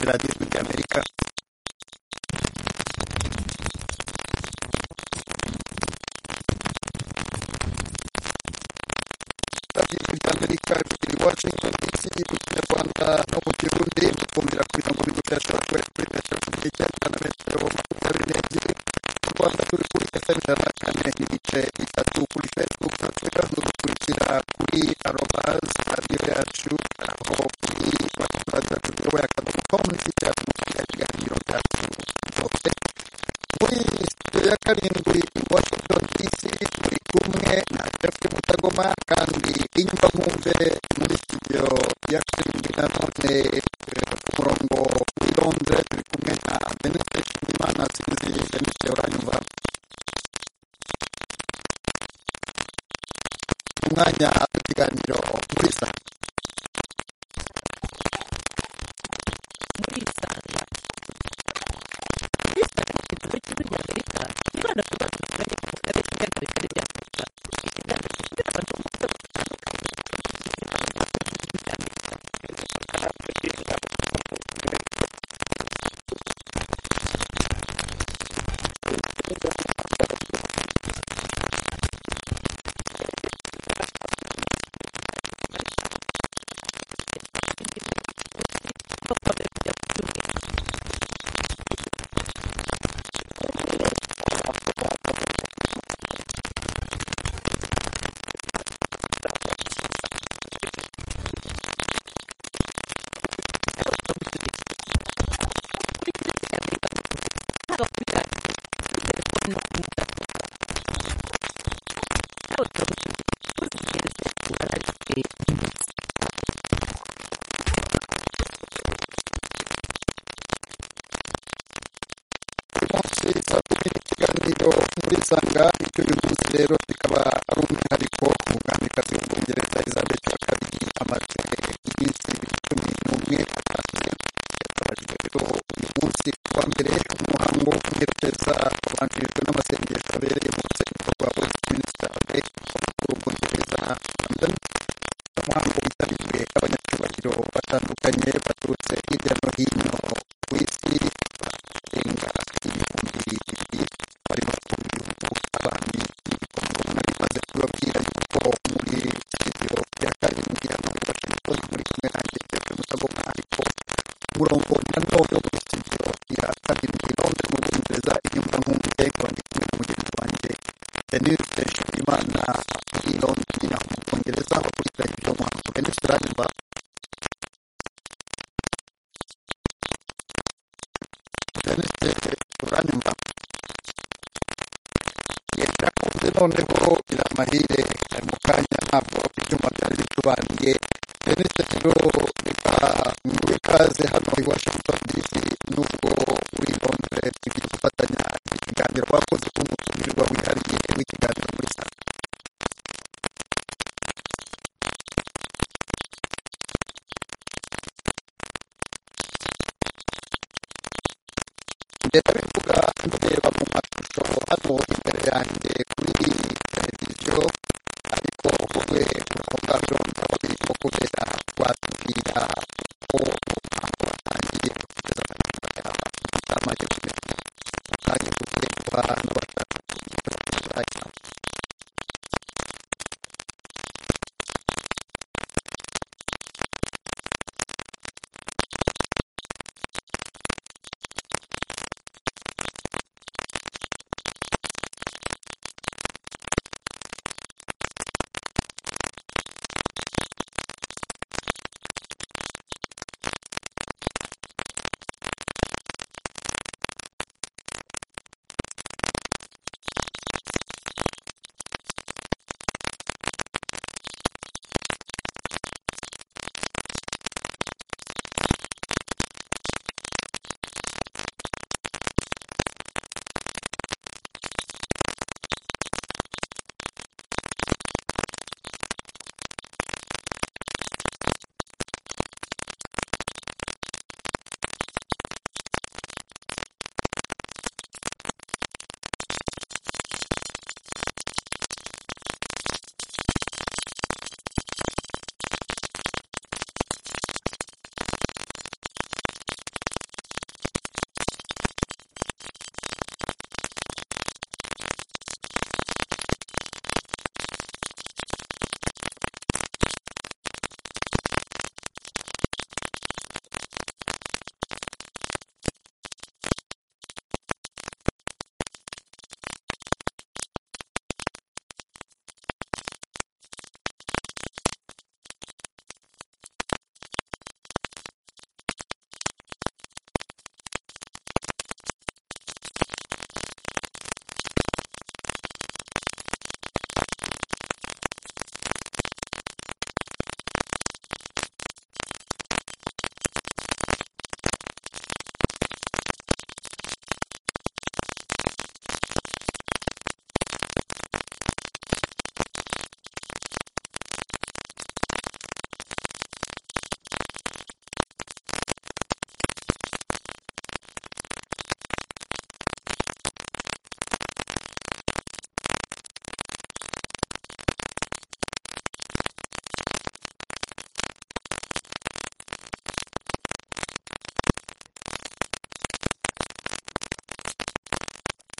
Latinoamérica Amerika kugira Washington DC kukinyarwanda no mu Kirundi mukumvira kugira ngo nibutesha kuri kuri metero kuri icyenda na metero makumyabiri n'ebyiri mu Rwanda turi kuri FM ijana na kane n'ibice bitatu kuri Facebook na Twitter dukurikira kuri arobazi radiyo yacu aho kuri www radiyo akadomo com n'ifite yacu mukumvira ibiganiro byacu byose muri studio ya karindwi i Washington DC turi kumwe na Jeff Mutagoma kandi inyuma mwumve muri studio ya karindwi na none ku murongo w'i Londres turi kumwe na Benite Nshimiyimana sinzi Benite uranyumva umwanya w'ikiganiro muri saa muri isanga isanga ni ikigo cy'igihugu cy'amerika kibanda ku bibazo binyuranye mu karere kimwe na bigari bya afurika ikiganiro gishyira abantu mu nzego zitandukanye kigizwe n'ibibazo by'igihugu cy'amerika no problem bya buri umwe kuri serivisi y'amerika zose haba kuri radiyo kuri telefoni no kuri mudasobwa nawe turagushimiye tuzigereze ku bararifite uyu munsi saa kumi n'ikiganiro muri sanga icyo uyu munsi rero kikaba ari umwihariko umwamikazi w'ubwongereza elizabeth wa kabiri amaze iminsi cumi n'umwe atashye yatabajwe rero uyu munsi kuwa mbere umuhango wo kumwerekeza wabanjirijwe n'amasengesho abereye mu rusengero rwa westminster abbey ku bwongereza london umuhango witabiriwe n'abanyacyubahiro batandukanye baturutse hirya no hino ku isi barenga ibihumbi bibiri barimo ibihugu abami n'ibikombe nari maze kubabwira yuko muri studio ya karindwi hano i Washington muri kumwe nanjye Pepe Mutagoma ariko umurongo na none muri studio ya karindwi Londres mu Bwongereza inyumva nkumbuye nkaba ndi kumwe na mugenzi wanjye Denise Nshimiyimana i Londres nyina mu Bwongereza bakurikira ibyo muhango Denise uranyumva Denise uranyumva yakunze noneho iramahire ari mu kanya ntabwo ibyuma byari bicubaniye Denise rero reka nguhe ikaze hano i Washington DC nubwo uri i Londres tugiye gufatanya ikiganiro wakoze ku mutumirwa wihariye w'ikiganiro muri saa ngenda bivuga ndeba mu mashusho hano imbere yanjye kuri televiziyo ariko wowe urabona byombi aho birimo kubera watubwira uko umuhango watangiye kugeza ku nyuma yawe utamaze kumenya kandi tugiye guha n'abashaka kugira inama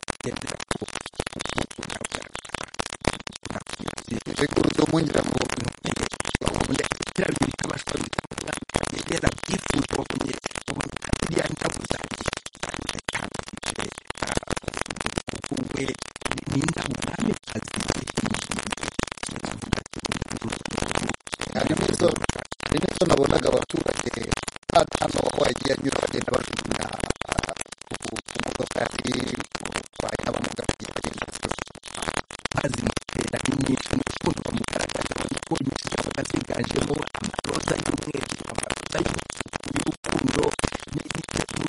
kugendera ku butumwa bwa reka urudumwongera mu bintu ubundi biriya bintu bikabashwa bitandukanye yera byifuza bakomeye ubundi biriya ndabo zanjye cyane cyane bicaye uwe n'indabo mwami aziye kandi mu izo hari n'izo nabonaga abaturage hata hano wagiye anyura bagenda bajugunya imodoka yari utwaye n'abamuga bagenda mazi mutera ni nyinshi n'urukundo bamugaragaza abona ko inyinshi zabaga ziganjemo amaroza y'umweru amaroza y'umutuku y'urukundo n'igitego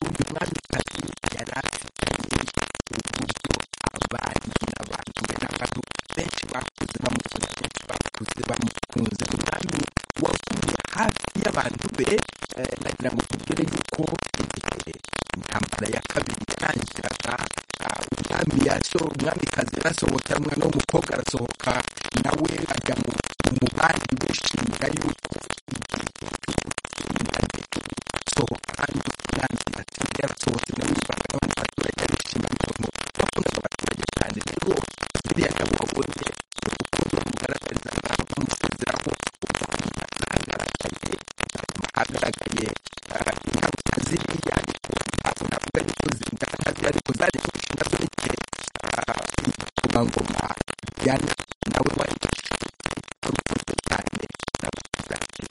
uyu mwamikazi yari afitanye uburyo abandi n'abanduye n'abantu benshi bakuze bamukunda benshi bakuze bamukunze umwami waguye hafi y'abantu be eh, nagira ngo tubwire yuko igihe intambara ya kabiri yarangiraga ah, umwami yaso umwamikazi yarasohoka umwana w'umukobwa arasohoka nawe ajya mu mu bandi bashinga yuko sohoka kandi kandi ati yarasohotse nawe yibanga no mu baturage arishima n'ukuntu wakundaga abaturage cyane rero biriya nabo wabonye urukundo bamugaragarizaga bamusezeraho ukuntu agaragaye agaragaye ah, ingaruka ziriya ariko ntabwo navuga yuko zingaruka ziriya ariko zari kurushinga zo n'igihe ingoma yana nawe wari urukundo cyane n'abaturage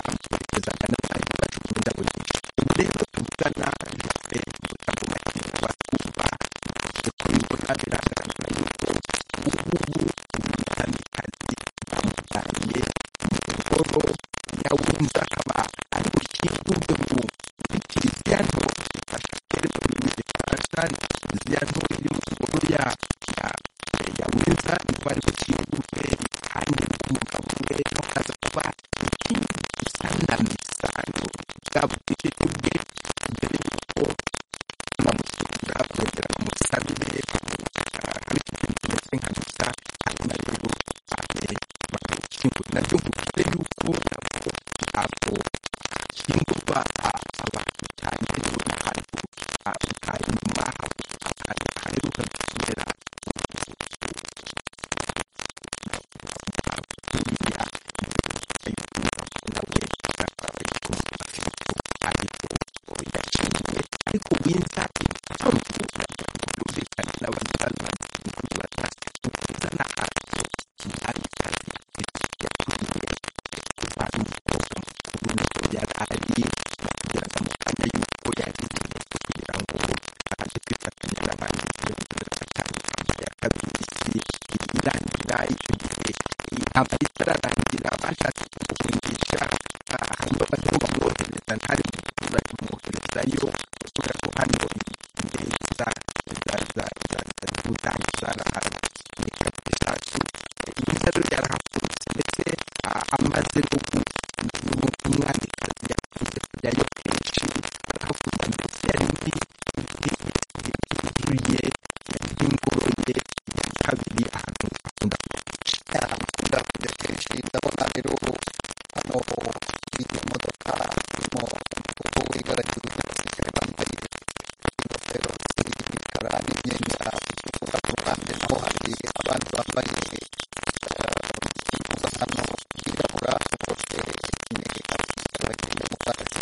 bamugerezaga n'abantu bajugunya indabo nyinshi ubu rero tuvugana jaffe mutambo makina batwumva turabona biragaragara yuko ubu umwamikazi bamujyanye mu ngoro yawumva akaba ari bushyirwe mu kiliziya nto ifasha keretse mu gifaransa kiliziya nto iri mu ngoro ya ya- ya winza ikaba ari bushyirwe kandi umugabo we akaza kuba ikintu gisa na misano bwaba ubwishyu bwe mbere y'uko bamusura bongera bamusabire ariko ikintu kimeze nka misa ari nayo ane bakayishyingura nabyo mubwire yuko nabwo ntabwo hashyingurwa a- abantu cyane rero ni ahantu hanyuma haheruka kubera buriya nawe ariko yashingiye ariko winza impamvu yumvikana n'abazaza kuyibaza kuzana ahantu kandi kazi yakwiye kuvana umukobwa mukuru niko yari ari bakugeraga mu kanya yuko yari igihe kugira ngo aze kwifatanya n'abandi kugira ngo atandukanye ya kabiri y'isi irangira icyo gihe aba itararangira bashatse kumuhungisha ah, hanyuma barimo bamwohereza ntari mu giturage bamwoherezayo kubera ko hano indege za za za za za z'ubutayu zarahari ni gatatu mwiza rero yarahakubise ndetse ah, amaze no gu- no- umwamikazi yakunze kujyayo kenshi arahakunda mbese yari muri yuzuye y'ingoro ye ya kabiri ahantu akunda kujya akunda kujya kenshi ndabona rero hano iyi modoka irimo umukobwa w'ibara ry'ubwatsi yambaye ingofero z'imikara n'imyenda itukura ku ruhande naho hari abandi bambaye impuzankano yirabura bose ni abagenda mu bwatsi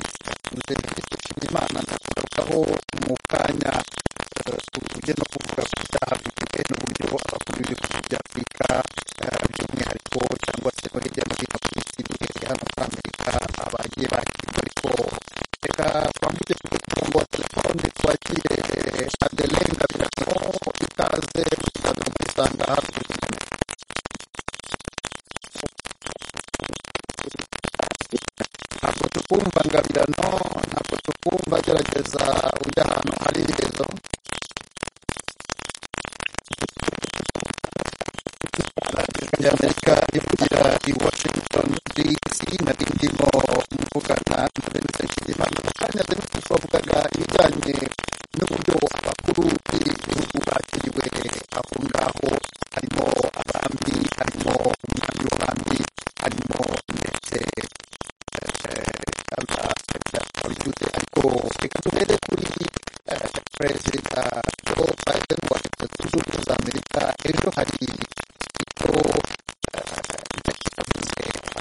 nze dushima imana ndagarukaho mu kanya tujye no kuvuga ku byaha bifite n'uburyo abakomeje kujya afurika eh, by'umwihariko cyangwa se no hirya no hino ku isi duhereye hano muri amerika abagiye bakirwa ariko reka twambuke tujye ku murongo wa telefone twakire adeline gabiramo ikaze tuzaza kwisanga hafi ntabwo tukumva ngabirano ntabwo tukumva gerageza ujya ahantu hari ibigezo y'amerika ivugira i washington dc nari ndimo mvugana na benise kigimana akanya rero twavugaga ibijyanye n'uburyo abakuru b'igihugu bakiriwe aho ngaho harimo abami harimo umwami w'abami harimo ndetse ariko reka duhere kuri perezida joe biden wa ejo hari icyo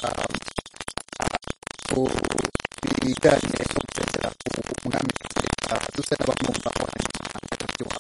yavuze ku bijyanye no gusezera ku mwami perezida dusa n'abamwumva abanyamahanga baryoha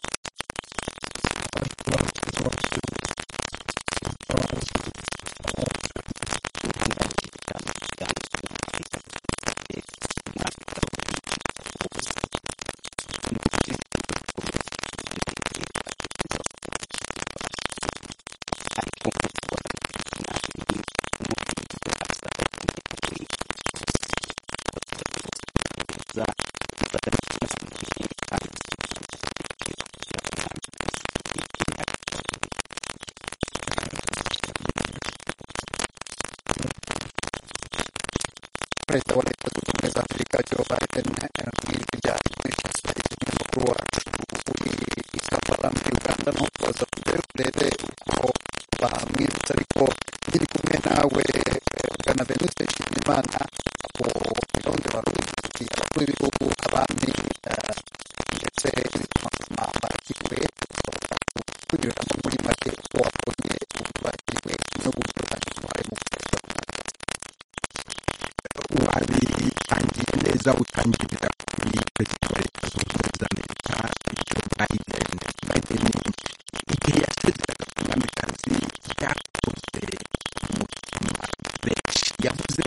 perezida wa leta zunze ubumwe za afurika joe biden arabwirwa ibyaha by'inshasi yagize amakuru wacu uri i kampala muri uganda nuko aza kujyayo urebe uko bamwibutsa ariko nkiri kumwe nawe bwana venuste nshimiyimana abo irondo barubiki abakuru b'ibihugu abami eh, ndetse n'utuma bakiriwe ushobora kunyuriramo muri make uko wabonye uburyo bakiriwe n'ibihugu byose uruhare mu guteza runaka wabitangiye neza utangirira kuri perezida wa leta zunze ubumwe za amerika ibyo biden biden igihe yasezeraga ku mwamikazi yakoze umutima benshi yavuze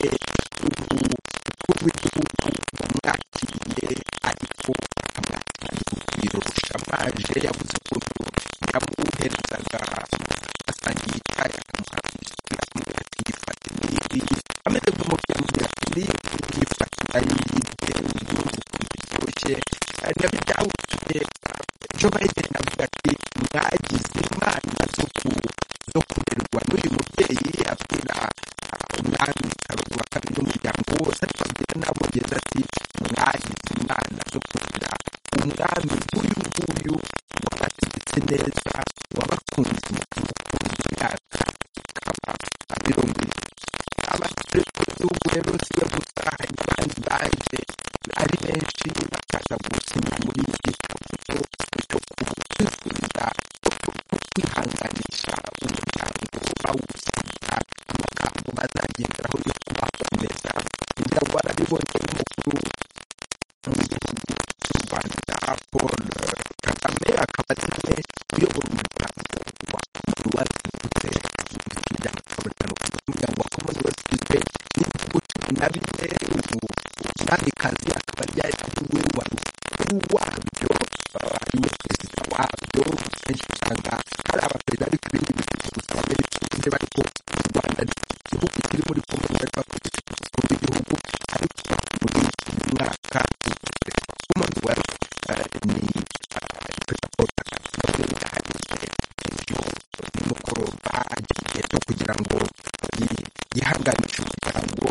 ubu umukuru w'igihugu wamwakiriye ariko akamwakira n'urugwiro rushamaje yavuze ukuntu yamuherezaga asangiye icyayi akamuha biswi akamubwira ati yifate n'ibi ameze nk'umubyeyi amubwira ati niba ubyifata yibye ubyumva ukuntu biryoshye ari nabyo byagutumye jo biden avuga ati mwagize imana zo ku- zo kurerwa n'uyu mubyeyi abwira ah, umwami karoli wa kabiri n'umuryango wose ariko abwira n'abongereza ati mwagize imana zo kugira umwami nk'uyu nguyu wabategetse neza wabakunze umukunzi imyaka ikaba abirongoye abasore b'igihugu rero si yo gusa hari n'abandi baje ari benshi bakaza gusinya muri iki kabuto cyo kwifuriza no kwihanganisha umuryango bawusinya amagambo bazagenderaho yo kubakomeza kugira ngo barabibonye n'umukuru w'igihugu cy'u rwanda paul kagame akaba azi na benshi uyobora umuryango wa wabivutse umuryango umuryango wa commonwealth igizwe n'ibihugu cumi na bine ubu umwamikazi akaba ari ari we wa mukuru wabyo ah, ari we perezida wabyo kenshi usanga hari abaperezida ariko ibindi bihugu gusa babitunze ariko u rwanda ni igihugu kiri muri commonwealth bakurikije ubukuru bw'igihugu ariko muri uyu mwaka perezida wa commonwealth ah, ni ah, perezida paul kagame niwe wihariye ibyo nimugoroba agiye no kugira ngo yi- yihanganishe umuryango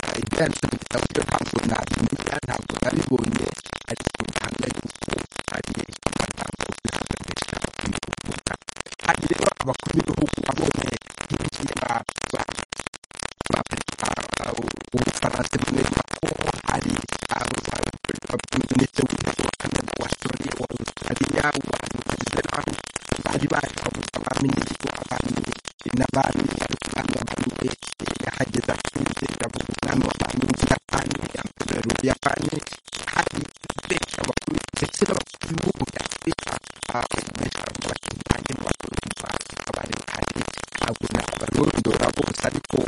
ah, ibyanditse mu gitabo cyo ntabwo nabimenya ntabwo nabibonye ariko bihamya yuko hari amagambo bihanganisha kwihuta hari rero abakuru b'ibihugu babonye nk'ibyo ba- ba- ba perezida ah, w'ubufaransa emmanuel macron hari minisitiri w'intebe wa canada wa soriya wa australia wa nouvelle-zélande bari baje bavuga abaminisitiri w'abami n'abami ariko umwami w'abami we yahageze atuje yavuga umwami w'abami w'ubuyapani amperero y'ubuyapani hari benshi abakuru ndetse n'abakuru b'ibihugu bya afurika ah, benshi bakitangiye mu bakurumva abari bahari ntabwo nabarondora bose ariko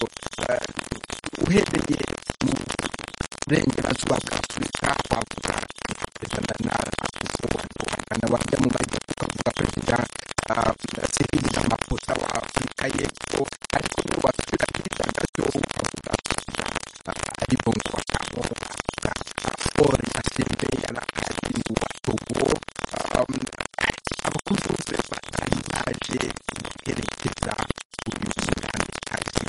eh, uhereye mu burengerazuba bwa afurika wavuga nka perezida nana akufu wagana wajya mu majyepfo ukavuga perezida ah, Cyril Ramaphosa wa afurika y'epfo ariko niwe wasubira hirya gato ukavuga perezida ah, ari bongo wagamo ukavuga ah, Paul Nasembe yari ahari wa Togo um, abakuru bose batari baje guherekeza uyu mwamikazi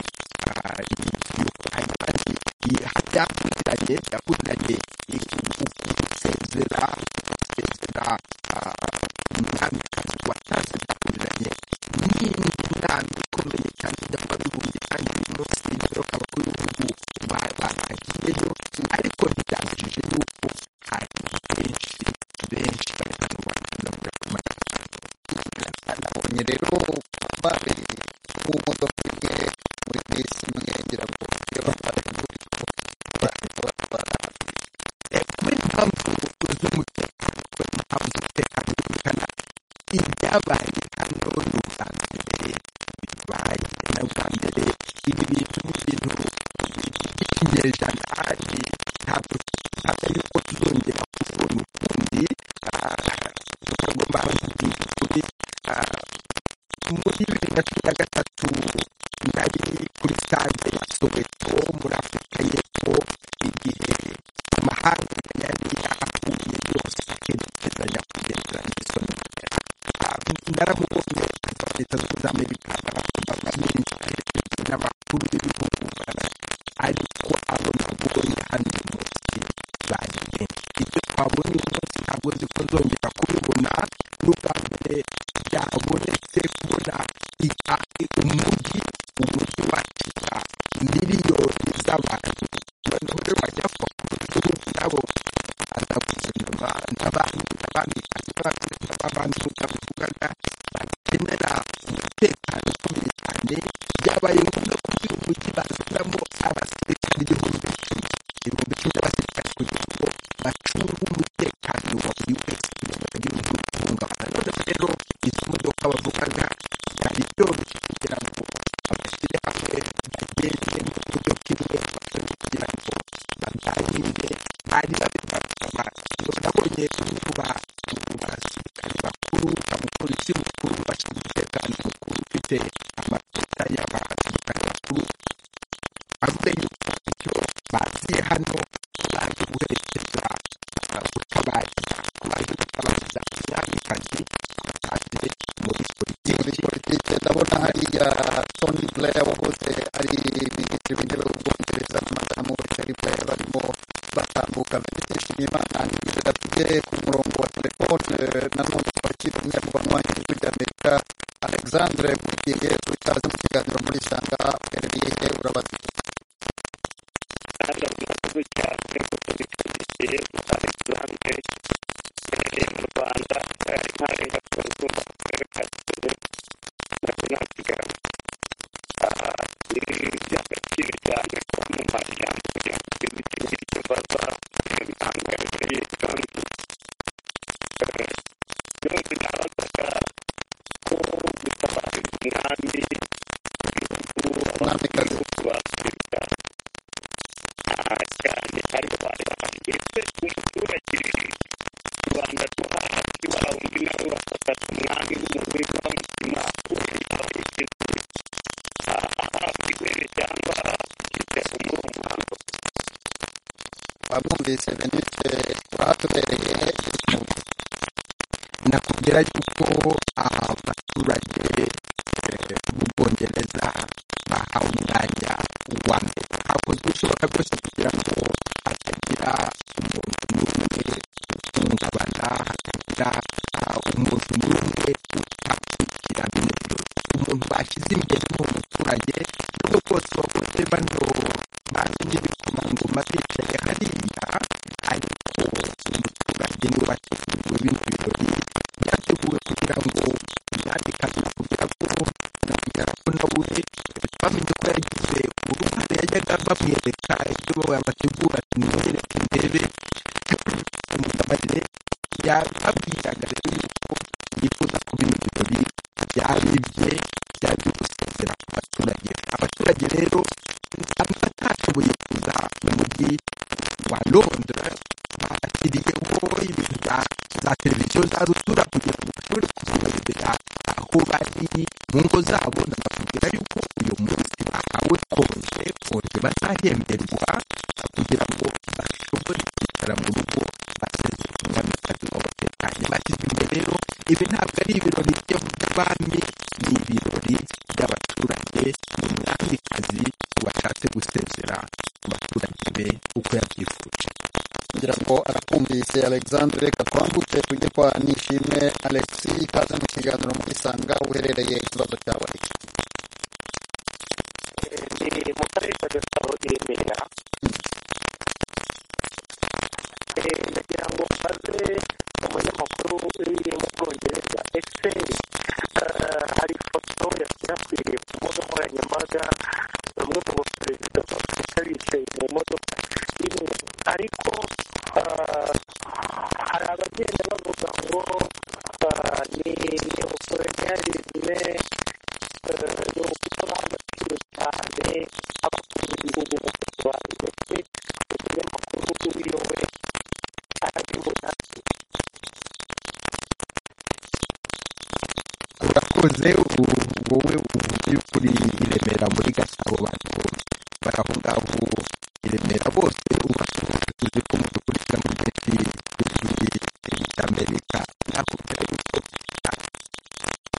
ah, iyo bayibanje byakurikiranye byakurikiranye ukusezera ugasezera umwamikazi watanze byakurikiranye n'inama ikomeye cyane ijyamo bihumbi kandi birimo sindiro abakuru b'ibihugu ba- babagiyeyo ariko ntibyabujije yuko hari benshi benshi bari hano bari hano bari hano nabonye rero abatwara ku modoka imwe muri bisi imwe ngira ngo iyo batwara imvura batwara kubera impamvu z'umutekano kubera impamvu z'umutekano werekana ibyabaye hano ni ubwa mbere bibaye na ubwa mbere ibi bintu ni ibintu by'ikinyejana kandi ntabwo ntabwo yuko tuzongera kubona ukundi tukagomba kugira ukuri muri bibiri na cumi na gatatu nari kuri stade ya soweto muri afurika y'epfo igihe amahanga yari ahahuye yose akerekezanya kugeza n'isoni naramubonye perezida wa leta zunze ubumwe za amerika n'abakobwa benshi aherekejwe n'abakuru b'ibihugu ariko abo nabonye hano uyu munsi bari benshi ibyo twabonye uyu munsi ntabwo nzi ko nzongera kubibona n'ubwa mbere byabonetse kubona i- umujyi umujyi wakira miliyoni z'abantu noneho rero wajya kuba igihugu nabo azagusoma n'abandi n'abandi n'abandi n'abandi babivugaga bakenera umutekano ukomeye cyane byabaye ngombwa ko uyu mujyi bazanamo abasirikare igihumbi icumi ibihumbi icumi by'abasirikare kugira ngo bacunge umutekano wa buri wese kugira ngo bagire umutungamana noneho rero izo modoka bavugaga byari byoroshye kugira ngo babashyire hamwe bagende mu buryo bw'imwe kugira ngo baganire bari babibasaba nabonye bamwe ba mu basirikare bakuru abapolisi bukuru bashinzwe umutekano mukuru ufite amateka y'abasirikare bakuru avuga yuko icyo baziye hano baje guherekeza gutabariza baje gutabariza umwamikazi baje muri muri politiki politiki ndabona hariya toni buraya wahoze ari minisitiri w'intebe w'ubwongereza madamu toni buraya barimo batambuka benshi imana nizera tujye ku murongo wa telefone nanone twakira umunyarwanda wanjye w'ijwi amerika alexandre mugiye utaze mu kiganiro muri sanga uherereye he urabaza umwamikazi wamwumvise benite urahatubereye nakubwira yuko abaturage eh, b'ubwongereza bahawe umwanya wa mbere hakozwe ibishoboka byose kugira ngo hatagira umuntu n'umwe uhungabana hatagira ah, umuntu n'umwe utakurikira bino byose umuntu bashyize imbere ni umuturage nubwo bwose bakoze bano bazi n'ibikomangoma bicaye hariya ariko umuturage niwe wateguwe bino birori byateguwe kugira ngo umwamikazi nakubwira ko nakubwira ko nawe bamenye ko yagize uruhare yajyaga bamwereka ibyo babategura bimwereka imbere umubabarire yababwiraga rero yuko yifuza ko bino birori byaribye byaje gusezera ku baturage abaturage rero nsanzwe batashoboye kuza mu mujyi wa londres bakiriyeho ibintu bya- za televiziyo za rutura kugira ngo bashobore kuzirebera aho bari mu ngo zabo ndabakubwira yuko uyu munsi bahawe konje konje bazahemberwa kugira ngo bashobore kwicara mu rugo basezere umwamikazi wabo tekanye bashyize imbere rero ibi ntabwo ari ibirori byo by'abami ni ibirori by'abaturage ni umwamikazi washatse gusezera ku baturage be uko yabyifuje kugira ngo arakumvise alexandre katwambutse tujye kwa nishimwe alexi ikaze mu kiganiro muri sanga uherereye ikibazo cyawe ni mu karere ka gasabo i remera Eh, ndagira ngo mbaze umunyamakuru uri mu bwongereza ese eh, hari ifoto ya ね、えー、の人が話する中で、過去の日本語も加わりまして、それも国語用へ、あらゆるな urakoze u- wowe ubu by'ukuri i remera muri gasabo bantu bari aho ngaho i remera bose ubashoboye tuzi ko mudukurikira mu gihe cy'igihe cy'amerika nakubwira yuko ah,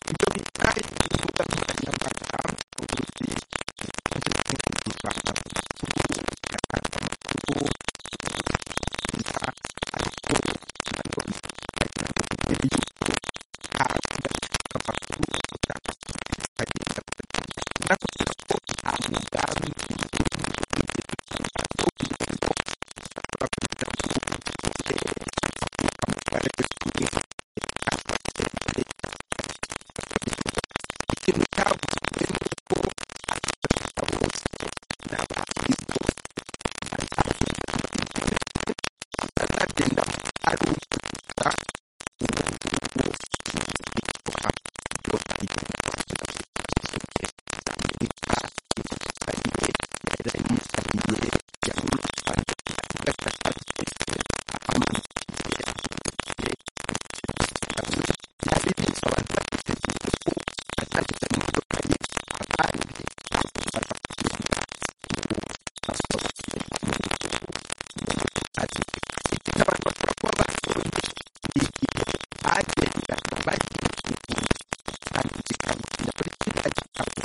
ibyo bita imbuga nkoranyambaga ubuzi zikunze kwifashishwa mu makuru itangazamakuru nziza ariko nanone hari n'abakubwira yuko nta amakuru agenda nakubwira ko nta mugambi ikintu cyavuzwe ni uko abaturage bose n'abahinzi bose bazagenda mu nzira bazagenda ari ukugira ubukungu bw'igihugu bagendaga bagiye kandi kikabukira kuri kiriya gitabo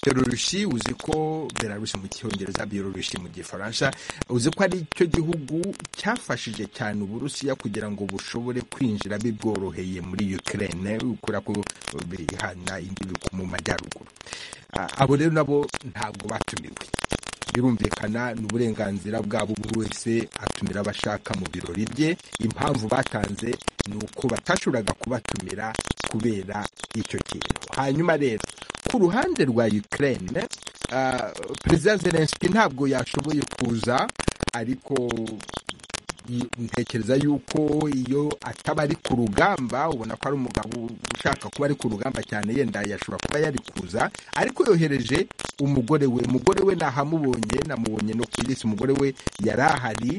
byorurushi uzi ko belarusi mu cyongereza byorurushi mu gifaransa uzi ko ari cyo gihugu cyafashije cyane uburusiya kugira ngo bushobore kwinjira bibworoheye muri ukraine kubera ko bihana imbibi ku- mu majyaruguru Ah, abo rero nabo ntabwo batumiwe birumvikana ni uburenganzira bwabo buri wese atumira abo ashaka mu birori bye impamvu batanze ni uko batashoboraga kubatumira kubera icyo kintu hanyuma rero ku ruhande rwa ukraine ah, perezida zelenski ntabwo yashoboye kuza ariko y- ntekereza yuko iyo ataba ari ku rugamba ubona ko ari umugabo ushaka kuba ari ku rugamba cyane yenda yashobora kuba yari kuza ariko yohereje umugore we umugore we nahamubonye namubonye no ku irisi umugore we yari ahari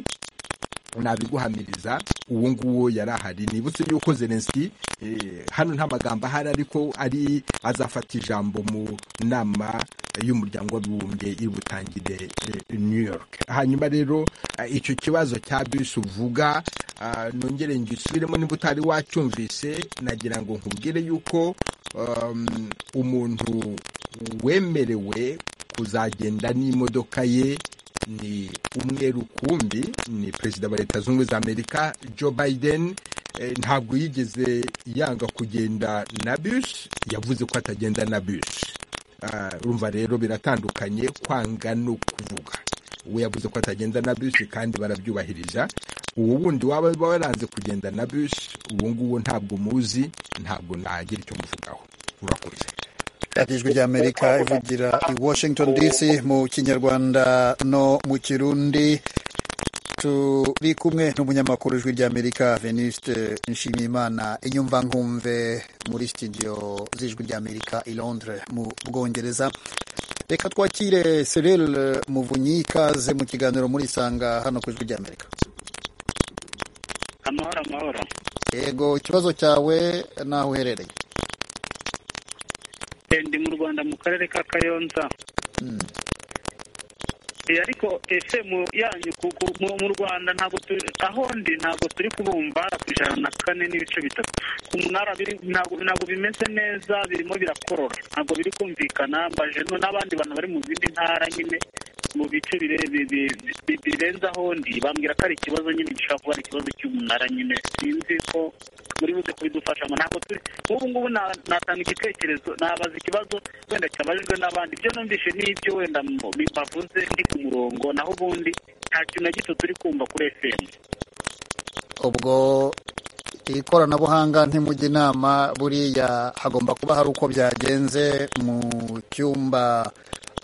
nabiguhamiriza uwo nguwo yari ahari nibutse yuko zelenski eh, hano nta magambo ahari ariko ari azafata ijambo mu nama y'umuryango w'abibumbye iri butangire eh, new york hanyuma rero eh, icyo kibazo cya bisi uvuga ah, nongere ngisubiremo nimba utari wacyumvise nagira ngo nkubwire yuko um, umuntu wemerewe kuzagenda n'imodoka ye ni umwe rukumbi ni perezida wa leta zunze ubumwe za amerika joe biden eh, ntabwo yigeze yanga kugenda na bus yavuze ko atagenda na bus Ah, urumva rero biratandukanye kwanga no kuvuga we yavuze ko atagenda na bus kandi barabyubahiriza uwo wundi waba waranze kugenda na bus uwo nguwo ntabwo muzi ntabwo nagira icyo muvugaho urakoze radiyo ijwi ry'amerika ivugira i washington dc mu kinyarwanda no mu kirundi turi kumwe n'umunyamakuru ijwi ry'amerika veniste nshimiyimana inyumvankumve muri studio z'ijwi ry'amerika i londres mu bwongereza reka twakire serel muvunyi ikaze mu kiganiro muri isanga hano ku ijwi ry'amerika amahoro amahoro yego ikibazo cyawe n'aho uherereye Eh, ndi mu rwanda mu karere ka kayonza Eh, ariko ese mu yanyu ku- ku- mu mu rwanda ntabwo turi aho ndi ntabwo turi kubumva ku ijana na kane n'ibice bitatu ku munara biri- ntabwo ntabwo bimeze neza birimo birakorora ntabwo biri kumvikana mbaje no n'abandi bantu bari mu zindi ntara nyine mu bice bire- bi- bi- bi- birenze aho ndi bambwira ko ari ikibazo nyine gishobora kuba ari ikibazo cy'umunara nyine sinzi ko muri buze kubidufashamo ntabwo turi nk'ubu ngubu na- natanga igitekerezo nabaza ikibazo wenda cyabajijwe n'abandi ibyo numvise ni ibyo wenda mu- bi- bavuze ndi ku murongo naho ubundi nta kintu na gito turi kumva kuri efemu ubwo ikoranabuhanga ntimujya inama buriya hagomba kuba hari uko byagenze mu cyumba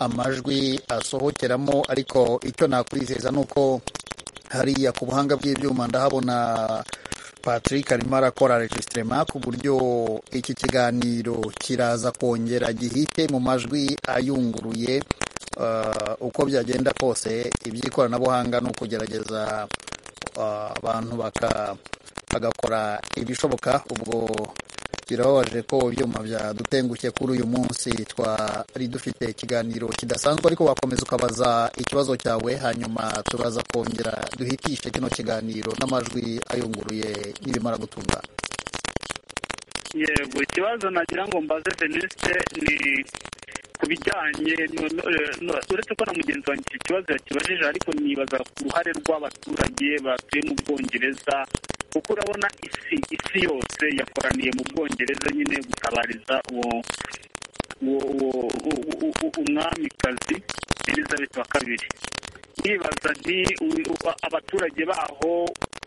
amajwi asohokeramo ariko icyo nakwizeza ni uko hariya ku buhanga bw'ibyuma ndahabona patrick arimo arakora registirema ku buryo iki kiganiro kiraza kongera gihite mu majwi ayunguruye Ah, uko byagenda kose iby'ikoranabuhanga ni ukugerageza ah, abantu baka- bagakora ibishoboka ubwo birababaje ko ibyuma byadutengushye kuri uyu munsi twari dufite ikiganiro kidasanzwe ariko wakomeza ukabaza ikibazo cyawe hanyuma turaza kongera duhitishe kino kiganiro n'amajwi ayunguruye nibimara gutungana yego ikibazo nagira ngo mbaze venuste ni ku bijyanye no- no- eh, no- uretse ko na mugenzi wanjye iki kibazo yakibajije ariko nibaza ku ruhare rw'abaturage batuye mu bwongereza kuko urabona isi isi yose yakoraniye mu bwongereza nyine gutabariza uwo uwo uwo u- u- u- umwamikazi elizabeth wa kabiri nibaza nti u- u- abaturage baho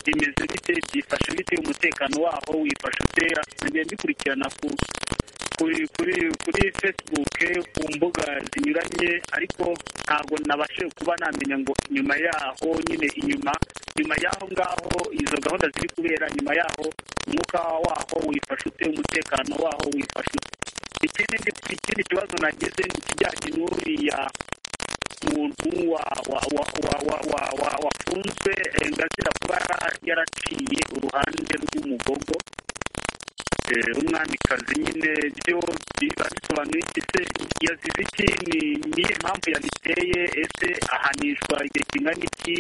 bimeze bite byifashe bite umutekano waho wifashe utera ngenda bikurikirana ku kuri kuri kuri facebook ku mbuga zinyuranye ariko ntabwo nabashije kuba namenya ngo nyuma yaho nyine inyuma nyuma y'aho ngaho izo gahunda ziri kubera nyuma yaho umwuka waho wifashe ute umutekano waho wifashe ute ikindi ndi- ikindi kibazo nagize ni ikijyanye n'uriya muntu wa wa wa wa wa wa wa wafunzwe eh, ngazira kuba yara- yaraciye uruhande rw'umugogo Eh, umwamikazi nyine byo biba bisobanuye iki se yazize iki ni niye mpamvu yabiteye ese ahanishwa igihe kingana iki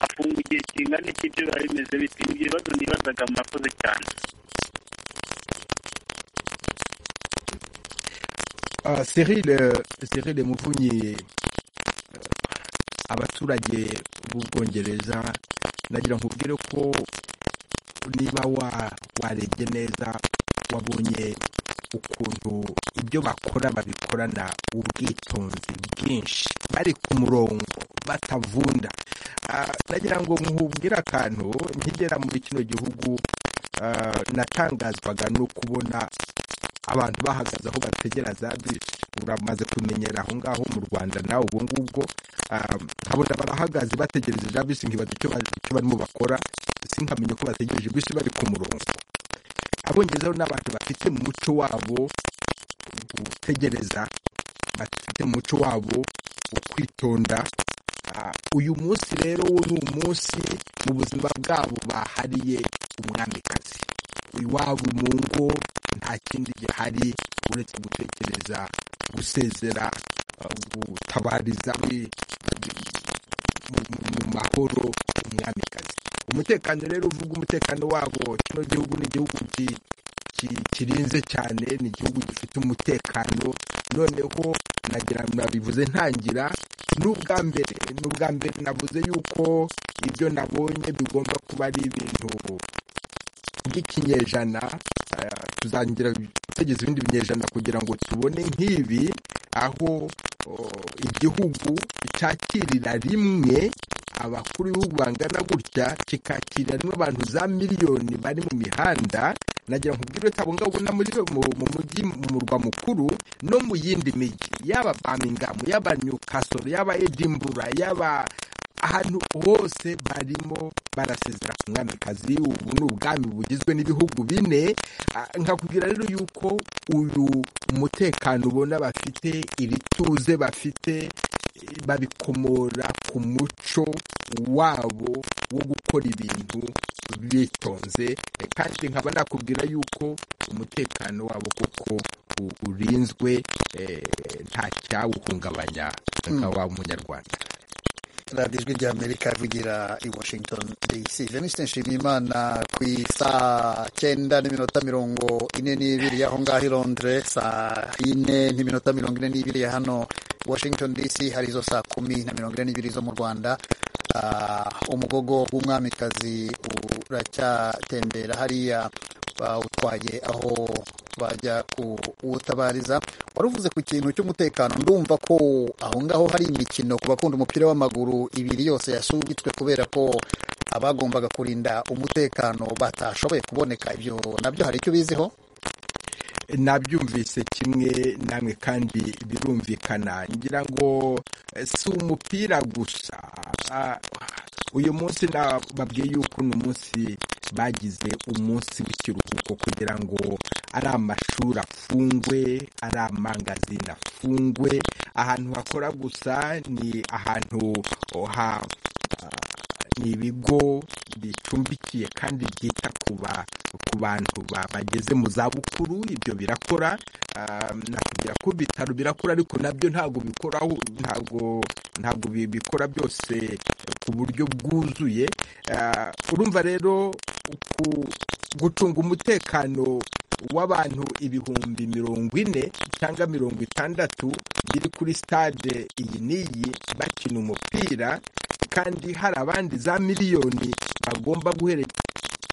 afungwa igihe kingana iki byo biba bimeze biti Ni ibibazo nibazaga murakoze cyane Ah, Cyril euh, Cyril Muvunyi euh, abaturage b'ubwongereza nagira nkubwire ko niba wa warebye neza wabonye ukuntu ibyo bakora babikorana ubwitonzi bwinshi bari ku murongo batavunda Ah, nagira ngo muhubwire akantu nkigera muri kino gihugu ah, natangazwaga no kubona abantu bahagaze aho bategera za bisi uramaze kumenyera aho ngaho mu rwanda nawe ubwo ngubwo ah, nkabona barahagaze bategereje za bisi nkibaza icyo ba- icyo barimo bakora sinkamenya ko bategereje bisi bari ku murongo abongezeho n'abantu bafite mu muco wabo gutegereza bafite mu muco wabo wo kwitonda Ah, uyu munsi rero wo ni umunsi mu buzima bwabo bahariye umwamikazi iwabo mu ngo nta kindi gihari uretse gutekereza gusezera ah, gutabariza mu- mu- mu mahoro umwamikazi umutekano rero uvuga umutekano wabo kino gihugu ni igihugu ki- ki- kirinze cyane ni igihugu gifite umutekano noneho nagira nabivuze ntangira n'ubwa mbere n'ubwa mbere navuze yuko ibyo nabonye bigomba kuba ari ibintu by'ikinyejana eh, tuzangira tegeza ibindi binyejana kugira ngo tubone nk'ibi aho oh, igihugu cyakirira rimwe abakuru b'ibihugu bangana gutya kikakirira rimwe abantu za miliyoni bari mu mihanda nagira ngo ubwire utabungabunga muri mu mu mujyi mu murwa mukuru no mu yindi mijyi yaba bamingamu yaba nyukasoro yaba edimbura yaba ahantu hose barimo barasezera ku mwamikazi ubu ni ubwami bugizwe n'ibihugu bine Ah, nkakubwira rero yuko uyu mutekano ubona bafite iri tuze bafite eh, babikomora ku muco wabo wo gukora ibintu bitonze eh, kandi nkaba nakubwira yuko umutekano wabo koko u- urinzwe eh, nta cyawuhungabanya nkaba umunyarwanda radiyo ijwi ry'amerika ivugira i washington dc venuste nshimiyimana ku isaa cyenda n'iminota mirongo ine n'ibiri y'aho ngaho i londres saa ine n'iminota mirongo ine n'ibiri ya hano washington dc hari izo saa kumi na mirongo ine n'ibiri zo mu rwanda Ah, umugogo w'umwamikazi uracyatembera hariya bawutwaye aho bajya kuwutabariza wari uvuze ku kintu cy'umutekano ndumva ko aho ngaho hari imikino ku bakunda umupira w'amaguru ibiri yose yasubitswe kubera ko abagombaga kurinda umutekano batashoboye kuboneka ibyo nabyo hari icyo ubiziho nabyumvise kimwe namwe kandi birumvikana ngira ngo eh, si umupira gusa Ah, uyu munsi na- babwiye yuko ni umunsi bagize umunsi w'ikiruhuko kugira ngo ari amashuri afungwe ari amangazini afungwe ahantu hakora gusa ni ahantu oh, ha ni ibigo bicumbikiye kandi byita ku ba- ku bantu ba- bageze mu zabukuru ibyo birakora ah, nakubwira ko ibitaro birakora ariko nabyo ntabwo bikoraho ntabwo ntabwo bi- bikora byose ku buryo bwuzuye Ah, urumva rero ku- gucunga umutekano w'abantu ibihumbi mirongo ine cyangwa mirongo itandatu biri kuri stade iyi n'iyi bakina umupira kandi hari abandi za miliyoni bagomba guherekeza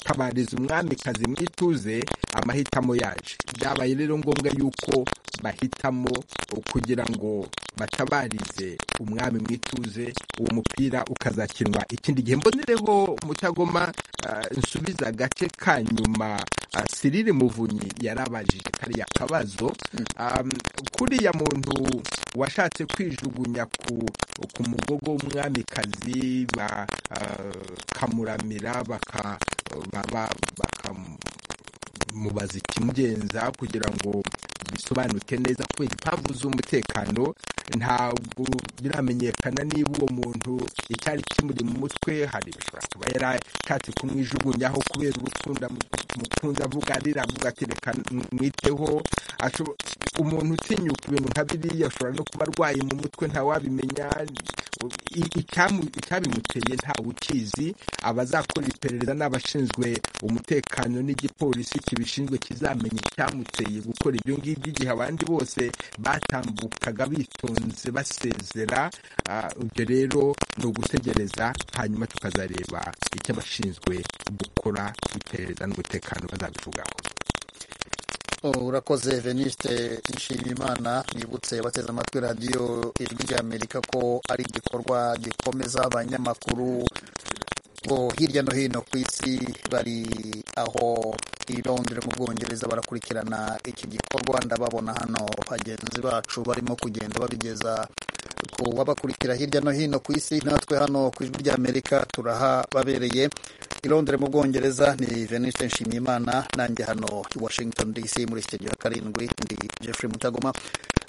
tabariza umwamikazi mu ituze amahitamo yaje byabaye rero ngombwa yuko bahitamo kugira ngo batabarize umwami mu ituze uwo mupira ukazakinwa ikindi gihe mbonereho mutagoma ah, nsubiza agace ka nyuma ah, Cyril muvunyi yarabajije kariya kabazo Ah, kuriya muntu washatse kwijugunya ku ku mugogo w'umwamikazi bakamuramira baka ba- ba- bakamubaza ikimugenza kugira ngo bisobanuke neza kubera impamvu z'umutekano ntabwo biramenyekana niba uwo muntu icyari kimuri mu mutwe hari bishobora kuba yarashatse kumwijugunyaho kubera urukundo amu- mukunze avuga arira avuga ati reka mwiteho ashobo- umuntu utinyuka ibintu nka biriya ashobora no kuba arwaye mu mutwe ntawabimenya i- icyamu- icyabimuteye ntawe ukizi abazakora iperereza n'abashinzwe umutekano n'igipolisi kibishinzwe kizamenya icyamuteye gukora ibyo ngibyo igihe abandi bose batambukaga bitonze basezera Ah, ibyo rero ni ugutegereza hanyuma tukazareba icyo abashinzwe gukora iperereza n'umutekano bazabivugaho Oh, urakoze veniste nshimiyimana nibutse bateze amatwi radiyo ijwi ry'amerika ko ari igikorwa gikomeza abanyamakuru bo hirya no hino ku isi bari aho i londres mu bwongereza barakurikirana iki gikorwa ndababona hano bagenzi bacu barimo kugenda babigeza ku babakurikira hirya no hino ku isi natwe hano ku ijwi ry'amerika turaha babereye i londres mu bwongereza ni veniste nshimiyimana nanjye hano i washington dc muri sitidiyo ya karindwi ndi jeffrey mutagoma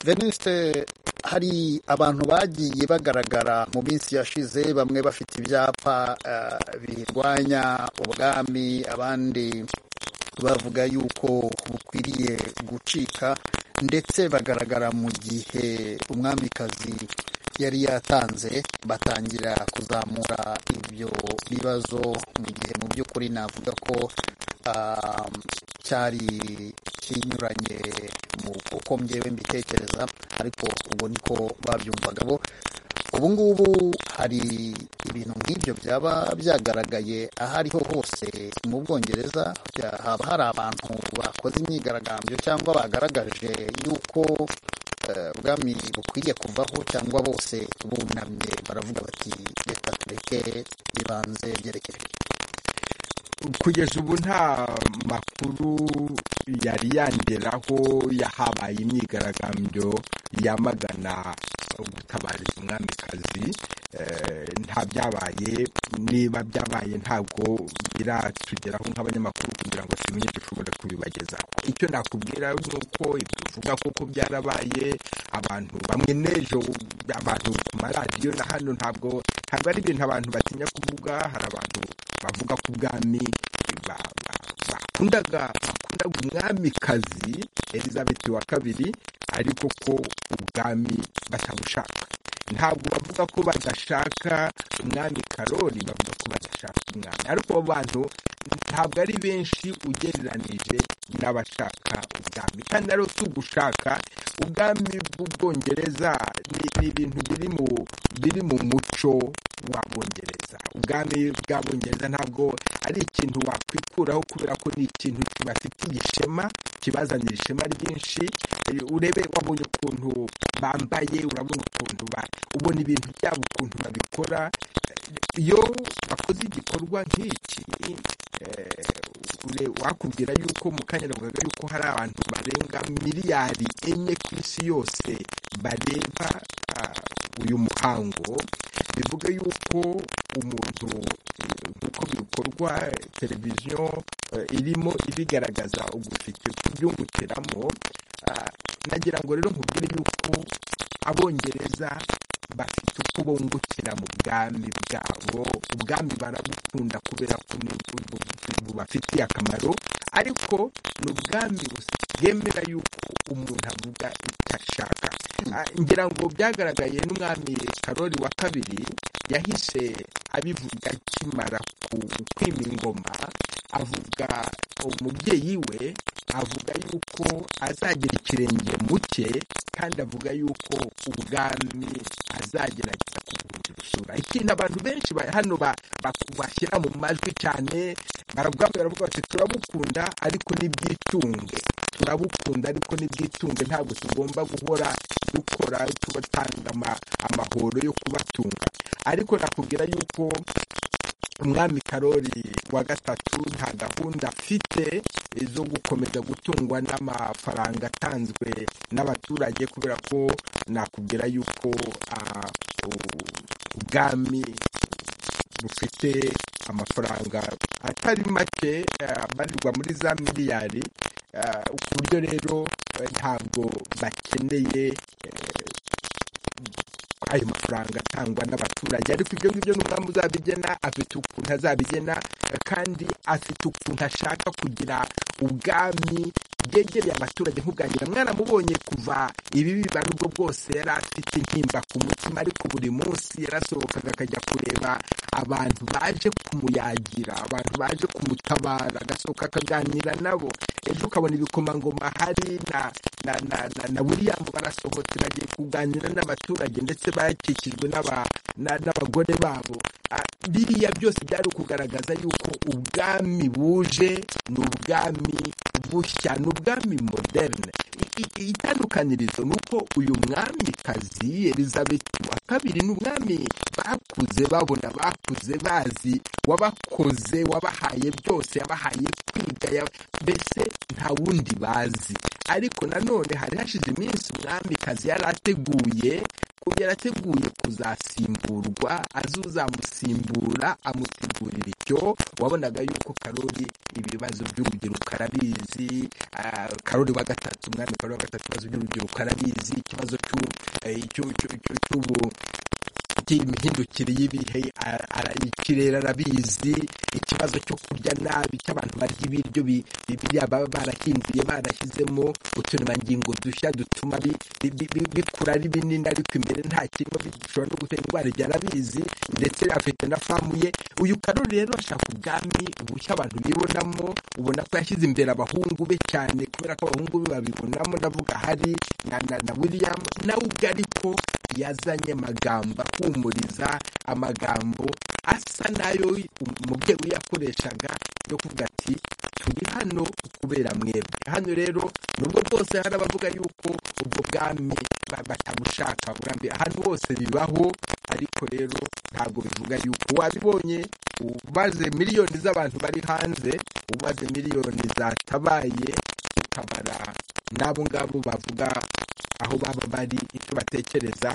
veniste hari abantu bagiye bagaragara mu minsi yashize bamwe bafite ibyapa eh, birwanya ubwami abandi bavuga yuko bukwiriye gucika ndetse bagaragara mu gihe umwamikazi yari yatanze batangira kuzamura ibyo bibazo mu gihe mu by'ukuri navuga ko ah, cyari kinyuranye mu uko njyewe mbitekereza ariko ubwo niko babyumvaga bo ubu ngubu hari ibintu nk'ibyo byaba byagaragaye aho ariho hose mu bwongereza bya- haba hari abantu bakoze imyigaragambyo cyangwa bagaragaje yuko eh, ubwami bukwiriye kuvaho cyangwa bose bunamye baravuga bati reka tureke ibanze byerekeye kugeza ubu nta makuru yari yanderaho yahabaye imyigaragambyo yamagana gutabariza umwamikazi Eh, nta byabaye niba byabaye ntabwo biratugeraho nk'abanyamakuru kugira ngo tumenye dushobora kubibagezaho icyo nakubwira ni uko ibyo uvuga koko byarabaye abantu bamwe n'ejo abantu ku maradiyo na hano ntabwo ntabwo ari ibintu abantu batinya kuvuga hari abantu bavuga ku bwami ba- ba- bakundaga bakundaga umwamikazi elizabeth wa kabiri ariko ko ubwami batabushaka ntabwo bavuga ko badashaka umwami karori bavuga ko badashaka umwami ariko abo bantu ntabwo ari benshi ugereranije n'abashaka ubwami kandi rero si ugushaka ubwami bw'ubwongereza ni ni ibintu biri mu biri mu muco w'abongereza ubwami bw'abongereza ntabwo ari ikintu wakwikuraho kubera ko ni ikintu kibafitiye ishema kibazanira ishema ryinshi Eh, urebe wabonye ukuntu bambaye urabona ukuntu ba- ubona ibintu byabo ukuntu babikora Eh, iyo bakoze igikorwa nk'iki eh, ure- wakubwira yuko mu kanya navugaga yuko hari abantu barenga miliyari enye ku isi yose bareba ah, uyu muhango bivuga yuko umuntu eh, nk'uko bikorwa eh, televiziyo eh, irimo ibigaragaza ugushike kubyungukiramo ah, nagira ngo rero nkubwire yuko abongereza bafite uko bungukira mu bwami bwabo ubwami barabukunda kubera ko ni bu- bu- bubafitiye akamaro ariko ni ubwami bwemera yuko umuntu avuga icyo ashaka Ah, ngira ngo byagaragaye n'umwami karori wa kabiri yahise abivuga akimara ku- kwima ingoma avuga umubyeyi we avuga yuko azagira ikirenge mu cye kandi avuga yuko ubwami azagerageza kubuhindura isura ikintu abantu benshi ba- hano ba- ba- bashyira mu majwi cyane barabwami baravuga bati turabukunda ariko nibyitunge turabukunda ariko nibyitunge ntabwo tugomba guhora dukora tubatanga ama- amahoro yo kubatunga ariko nakubwira yuko umwami karori wa gatatu nta gahunda afite zo gukomeza gutungwa n'amafaranga atanzwe n'abaturage kubera ko nakubwira yuko ah, u- ubwami bufite amafaranga atari make eh, abarirwa muri za miliyari eh, ku buryo rero eh, ntabwo bakeneye eh, ko ayo mafaranga atangwa n'abaturage ariko ibyo ngibyo n'umwami uzabigena afite ukuntu azabigena kandi afite ukuntu ashaka kugira ubwami bwegereye abaturage nk'ubwangira mwaramubonye kuva ibi bibaye ubwo bwose yari afite intimba ku mutima ariko buri munsi yarasohokaga akajya kureba abantu baje kumuyagira abantu baje kumutabara agasohoka akaganira nabo ejo ukabona ibikomangoma hari na na na na, na william barasohotse bagiye kuganira n'abaturage ndetse bakikijwe n'aba- na- n'abagore babo Ah, biriya byose byari ukugaragaza yuko ubwami buje ni ubwami bushya ni ubwami moderne I- i- itandukanirizo ni uko uyu mwamikazi elizabeth wa kabiri ni umwami bakuze babona bakuze bazi wabakoze wabahaye byose yabahaye kwiga ya- mbese nta wundi bazi ariko nanone hari hashize iminsi umwamikazi yari ateguye ko yarateguye kuzasimburwa azuzamusimbura amutegurira icyo wabonaga yuko karori ibibazo by'urubyiruko arabizi ah, karori wa gatatu umwami karori wa gatatu ibibazo by'urubyiruko arabizi ikibazo cy'u- eh, cy'u- cy'u- cy'u- cy'ubu imihindukire y'ibihe a- ara- ikirere arabizi ikibazo cyo kurya nabi cy'abantu barya ibiryo bi- bi- biriya baba barahinduye barashyizemo uturemangingo dushya dutuma bi- bi- bi- bi- bikura ari binini ariko imbere nta kirimo bi- bishobora no gutera indwara ibyo arabizi ndetse afite na famu ye uyu karori rero ashaka ubwami ubushya abantu bibonamo ubona ko yashyize imbere abahungu be cyane kubera ko abahungu be babibonamo ndavuga hari na, na, na william nawe ubwe ariko yazanye amagambo ahumuriza amagambo asa nayo umubyeyi we yakoreshaga yo kuvuga ati turi hano kubera mwebwe hano rero nubwo bwose hari abavuga yuko ubwo bwami ba- batabushaka burambye ahantu hose bibaho ariko rero ntabwo bivuga yuko wabibonye ubaze miliyoni z'abantu bari hanze ubaze miliyoni zatabaye ukabara n'abo ngabo bavuga aho baba bari icyo batekereza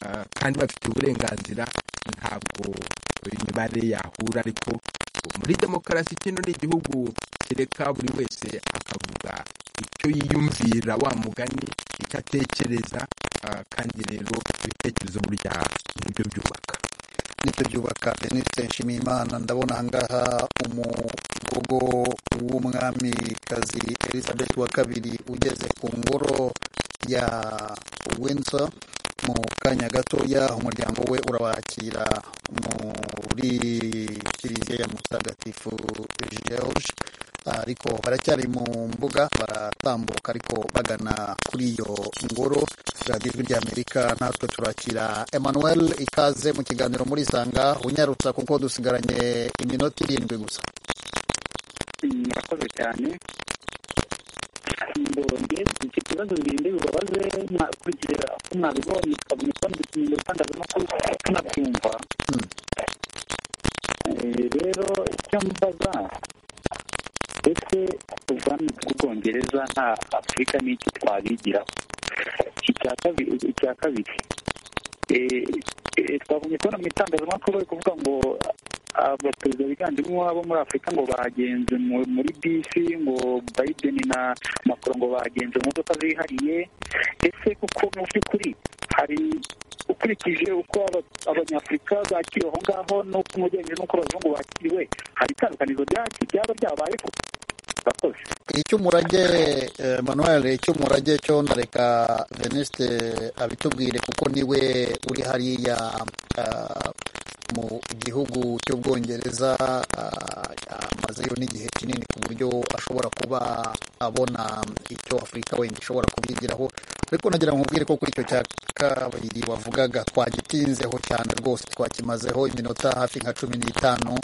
ah, kandi bafite uburenganzira ntabwo imibare yahura ariko muri demokarasi kino ni igihugu kereka buri wese akavuga icyo yiyumvira wa mugani icyo atekereza ah, kandi rero ibitekerezo burya nibyo byubaka nibyo byubaka denise nshimiyimana ndabona ahangaha umugogo w'umwamikazi elizabeth wa kabiri ugeze ku ngoro ya windsor mu kanya gatoya umuryango we urabakira muri kiliziya ya mutagatifu george ariko baracyari mu mbuga baratambuka ariko bagana kuri iyo ngoro radiyo ijwi ry'amerika natwe turakira emmanuel ikaze mu kiganiro muri sanga unyarutsa kuko dusigaranye iminota irindwi gusa murakoze cyane mbonye icyo kibazo birinde bibabaze kugira uko mwabibonye tukabona uko mu bitangazamakuru tunabyumva Eh, rero icyo mbaza ese ubwami bw'ubwongereza nta afurika n'iki twabigiraho icya kabiri icya kabiri eh, eh, twabonye kubona mu itangazamakuru bari kuvuga ngo abaperezida biganjemo abo muri afurika ngo bagenze mu- muri bisi ngo biden na macron ngo bagenze mu modoka zihariye ese kuko mu by'ukuri hari ukurikije uko aba- abanyafurika bakiriwe aho ngaho n'uko umugenzi n'uko abazungu bakiriwe hari itandukanizo ryaki ryaba ryabayeho bakoze icyo umurage eh, manuel icyo umurage cyo ndareka veniste abitubwire kuko niwe uri hariya ah, mu gihugu cy'ubwongereza ah, amazeyo n'igihe kinini ku buryo ashobora kuba abona icyo afurika wenda ishobora kubyigiraho ariko nagira ngo nkubwire ko kuri icyo cya kabiri wavugaga twagitinzeho cyane rwose twakimazeho iminota hafi nka cumi n'itanu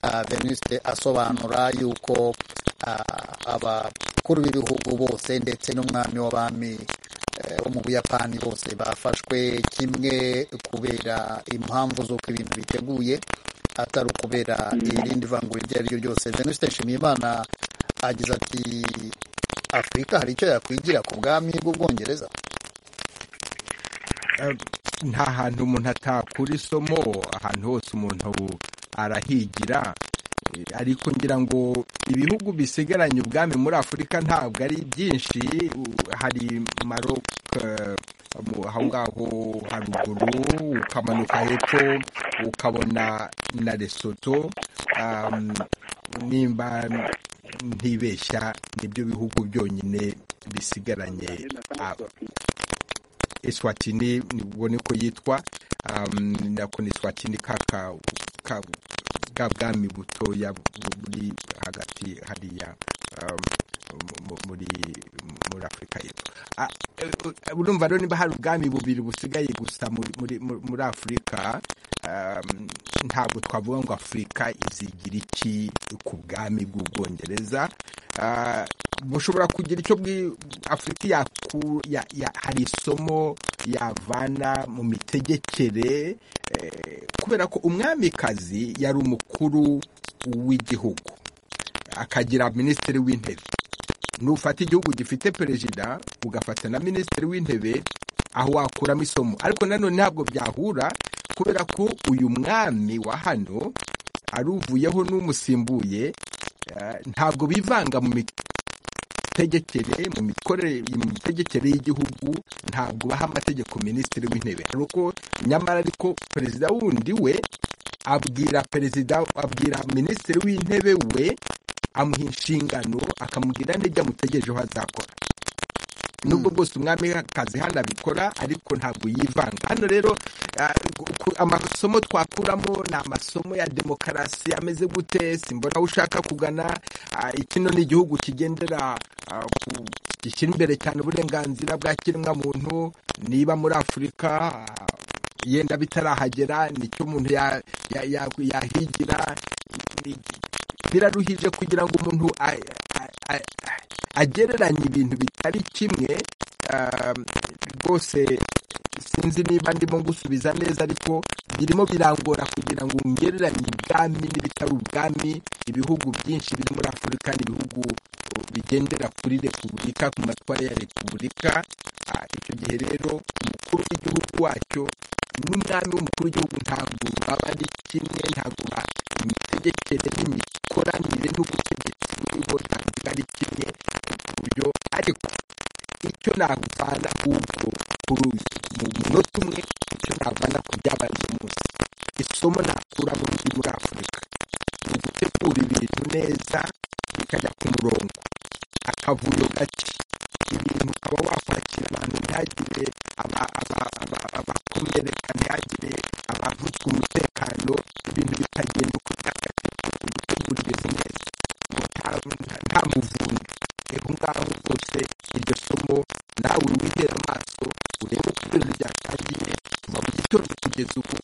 ah, veniste asobanura yuko ah, abakuru b'ibihugu bose ndetse n'umwami w'abami eh, wo mu buyapani bose bafashwe kimwe kubera impamvu z'uko ibintu biteguye atari ukubera irindi vangura iryo ari ryo ryose venuste nshimiyimana agize ati afurika hari icyo yakwigira ku bwami bw'ubwongereza Eh, nta hantu umuntu atakura isomo ahantu hose umuntu arahigira Eh, ariko ngira ngo ibihugu bisigaranye ubwami muri afurika ntabwo ari byinshi U- hari marok eh, mu- aho ngaho haruguru ukamanuka hepfo ukabona na Lesotho um, nimba ntibeshya nibyo bihugu byonyine bisigaranye ah, Eswatini nibwo niko yitwa um, nako ni Eswatini kaka ka, bwa bwami butoya bu- buri hagati hariya um, mu- mu- muri muri afurika y'epfo Ah, eh, eh, urumva rero niba hari ubwami bubiri busigaye gusa muri muri- muri- muri afurika um, ntabwo twavuga ngo afurika izigira iki ku bwami bw'ubwongereza Ah, bushobora kugira icyo bwi afurika yaku ya- ya- hari isomo yavana mu mitegekere eh, kubera ko umwamikazi yari umukuru w'igihugu akagira minisitiri w'intebe nufata igihugu gifite perezida ugafata na minisitiri w'intebe aho wakuramo isomo ariko nanone ntabwo byahura kubera ko uyu mwami wa hano ari uvuyeho n'umusimbuye eh, ntabwo bivanga mu mitegekere mu mikorere mu mitegekere y'Igihugu ntabwo baha amategeko minisitiri w'intebe hari uko nyamara ariko perezida wundi we abwira perezida abwira minisitiri w'intebe we amuha inshingano akamubwira n'ibyo amutegerejeho azakora nubwo bwose umwami akazi hano abikora ariko ntabwo yivanga hano rero ah, ku- amasomo twakuramo ni amasomo ya demokarasi ameze gute simbona aho ushaka kugana ah, kino ni igihugu kigendera ah, ku- gishyira imbere cyane uburenganzira bwa kiremwamuntu niba muri afurika ah, yenda bitarahagera nicyo umuntu ya- ya- ya- yahigira ni- biraruhije kugira ngo umuntu a- a- a- a- agereranye ibintu bitari kimwe ah, rwose sinzi niba ndimo gusubiza neza ariko birimo birangora kugira ngo ngereranye ubwami n'ibitari ubwami ibihugu byinshi biri muri afurika ni ibihugu oh, bigendera kuri repubulika ku matwara ya repubulika Ah, icyo gihe rero umukuru w'igihugu wacyo n'umwami w'umukuru w'igihugu ntabwo baba ari kimwe ntabwo ba- imitegekere n'imikoranire n'ubutegetsi buriho ntabwo biba ari kimwe ku buryo ariko icyo nagufana ahubwo kuri uyu mu munota umwe icyo navana ku byabaye uyu munsi isomo nakura mu biri muri afurika ni ugutegura ibintu neza bikajya ku murongo akavuyo gake ibintu ukaba wakwakira abantu ntihagire aba- aba- aba- abakomereka ntihagire abavutswe umutekano ibintu bitagenda uko byakagombye gutegura ibintu neza ngo nta- nta muvundo rero ngaho rwose iryo somo nawe uriwihera amaso urebe uko itorero ryatangiye kuva mu gitondo kugeza ubu